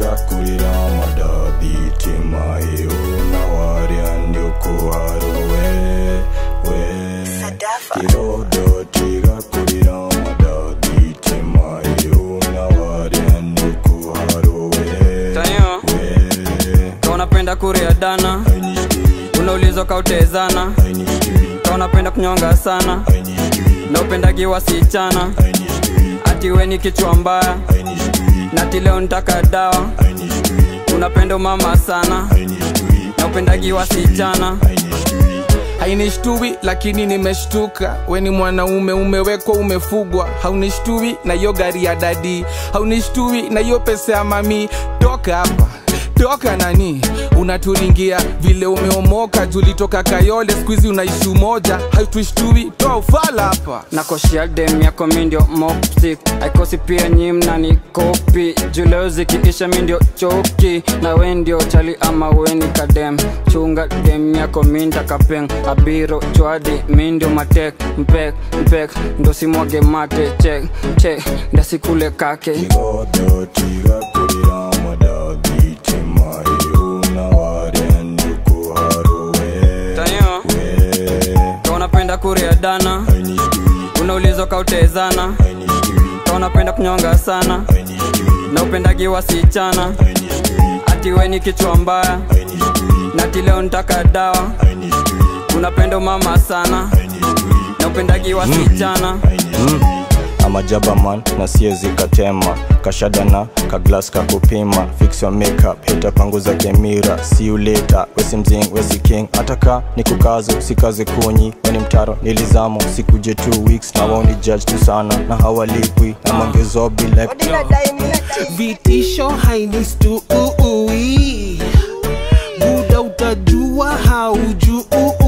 tigakurira madadi timayo nawaria ndiokuharowe we kirodo tigakurira madadi timayo nawaria ndiokuharowe Tayo, we ka unapenda kuria dana unaulizwa kautezana ka unapenda kunyonga sana na upendagi wasichana ati we ni kichwa mbaya na ati leo nitaka dawa unapenda umama sana na upendagi wasichana hainishtui lakini nimeshtuka we ni mwanaume umewekwa umefugwa haunishtui na hiyo gari ya dadi haunishtui na hiyo pesa ya mami toka hapa toka nani unaturingia vile umeomoka julitoka kayole skuizi unaishi umoja hautushtui toa ufala hapa nakoshia dem yako mindio mopsik aikosi pia nyi mnani kopi juleo zikiisha mindio choki na we ndio chali ama weni kadem chunga dem yako minta kapeng abiro chwadi mindio matek mpek mpek ndo simwage mate chek chek ndasikule kake kirodo tigakurira madadi timayo nawaria ndiokuharowe tayo we ka unapenda kuria dana unaulizwa kautezana ka unapenda kunyonga sana na upendagi wasichana ati we ni kichwa mbaya na ati leo nitaka dawa unapenda umama sana na upendagi wasichana amajabaman na siezi katema kashadana kaglas kakupima fix your makeup hita panguza kemira see you later wesi mzing wesi king ataka ni kukazo sikaze kunyi weni mtaro nilizamo sikuje two weeks na waoni judge tu sana na hawalipwi na mangezobi like vitisho hainistui buda utajua haujui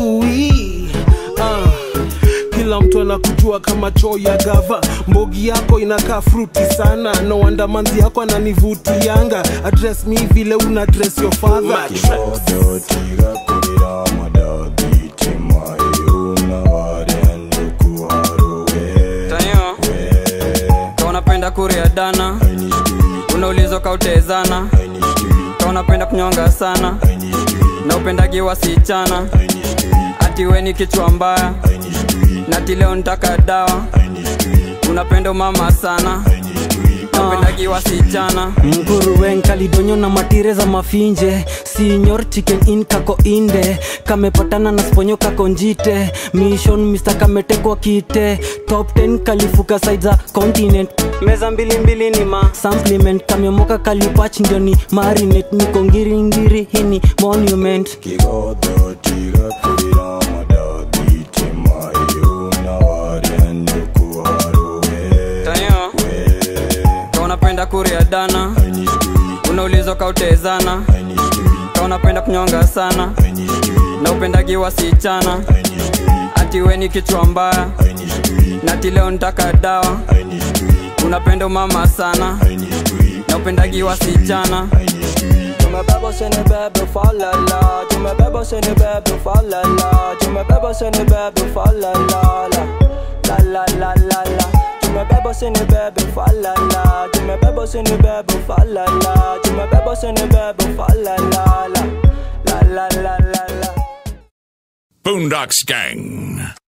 ah. kila mtu anakujua kama choo ya gava mbogi yako inakaa fruti sana no wonder manzi yako ananivutianga address mi vile una dress your father kirodo tigakurira madadi timayo nawaria ndiokuharowe tayo we ka unapenda kuria dana unaulizwa kautezana ka unapenda kunyonga sana na upendagi wasichana ati we ni kichwa mbaya na ati leo nitaka dawa unapenda umama sana na upendagi wasichana mguruwen kalidonyo na matire za mafinje sinyor chicken in kako inde kamepatana na sponyo kako njite mission mr kametekwa kite top 10 kalifuka side za continent meza mbili mbili ni ma supplement kamemoka kalipach ndio ni marinet niko ngiringiri hini monument kirodo tigakurira madadi timayo nawaria ndiokuharowe tayo we ka unapenda kuria dana unaulizwa kautezana ka unapenda kunyonga sana na upendagi wasichana ati we ni kichwa mbaya na ati leo nitaka dawa unapenda umama sana na upendagi wasichana Tumebeba seni bebe falala Tumebeba seni bebe falala Tumebeba seni bebe falala La la la la la Tumebeba seni bebe falala Tumebeba seni bebe falala Tumebeba seni bebe falala La la la la la Boondocks Gang.